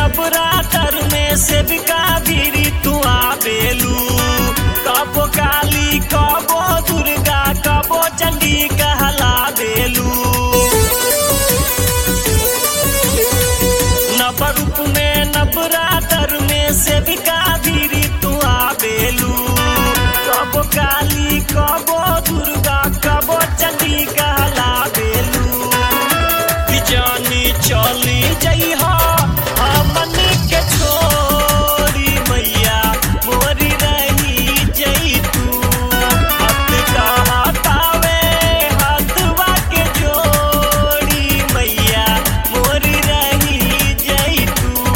नवरात्र में सेविका भीरी तू आबेलू कबो काली कबो दुर्गा कबो चंडी कहला बेलू नवरूप में नवरात्र में सेविका भीरी तू आबेलू कबो काली कबो दुर्गा कबो चंडी कहला बेलू जानी चली जइहा हमन के छोड़ी मैया मोरी रही जई तू हत कहतावे हथवा के जोड़ी मैया मोरी रही जई तू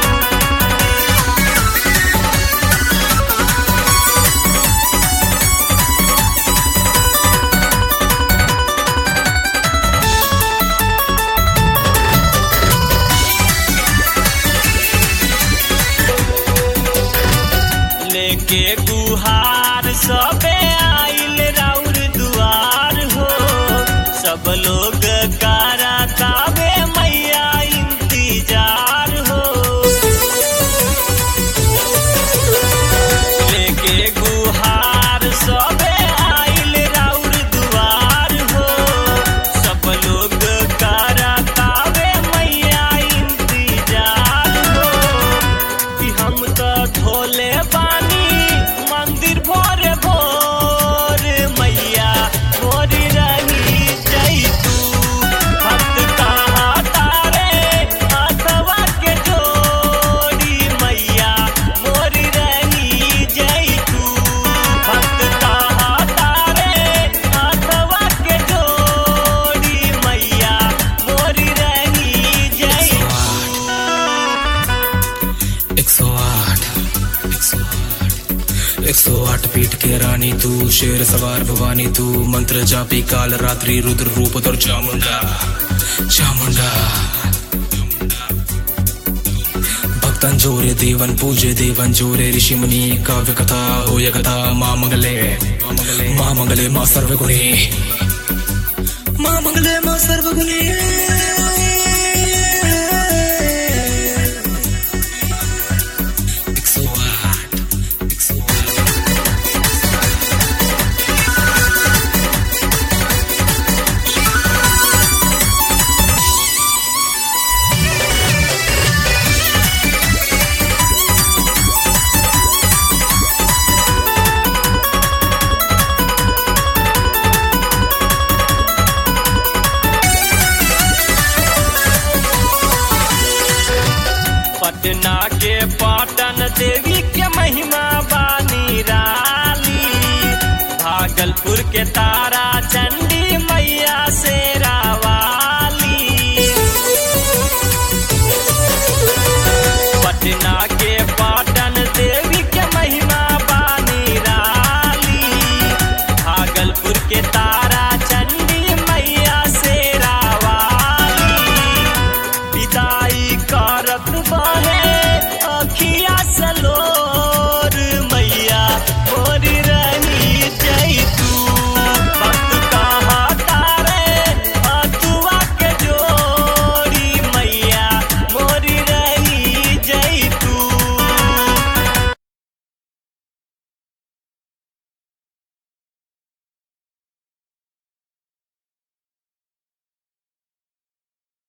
लेके गुहार सबे आइल राउर दुआर हो सब लोग कारा तावे मैया इंतजार हो लेके गुहार सबे आइल राउर दुआर हो सब लोग कारा तावे मैया इंतजार हो कि हम तो धोले बानी मंदिर भोर भोर मैया मोरी रही जई तू भक्त कहा तारे हाथवा के जोड़ी मैया मोरी रही जई तू भक्त कहा तारे हाथवा के जोड़ी मैया मोरी रही जई एक सौ आठ एक सौ आठ एक सौ आठ पीठ के रानी तू शेर सवार भवानी तू मंत्र जापी काल रात्रि रुद्र रूप तर चामुंडा चामुंडा भक्तन जोरे देवन पूजे देवन जोरे ऋषि मुनि काव्य कथा होय कथा माँ मंगले माँ मंगले माँ सर्वगुणी माँ मंगले माँ सर्वगुणी एक सौ आठ एक सौ आठ पटना के पाटन देवी के महिमा बानी राली भागलपुर के तारा चंडी मैया से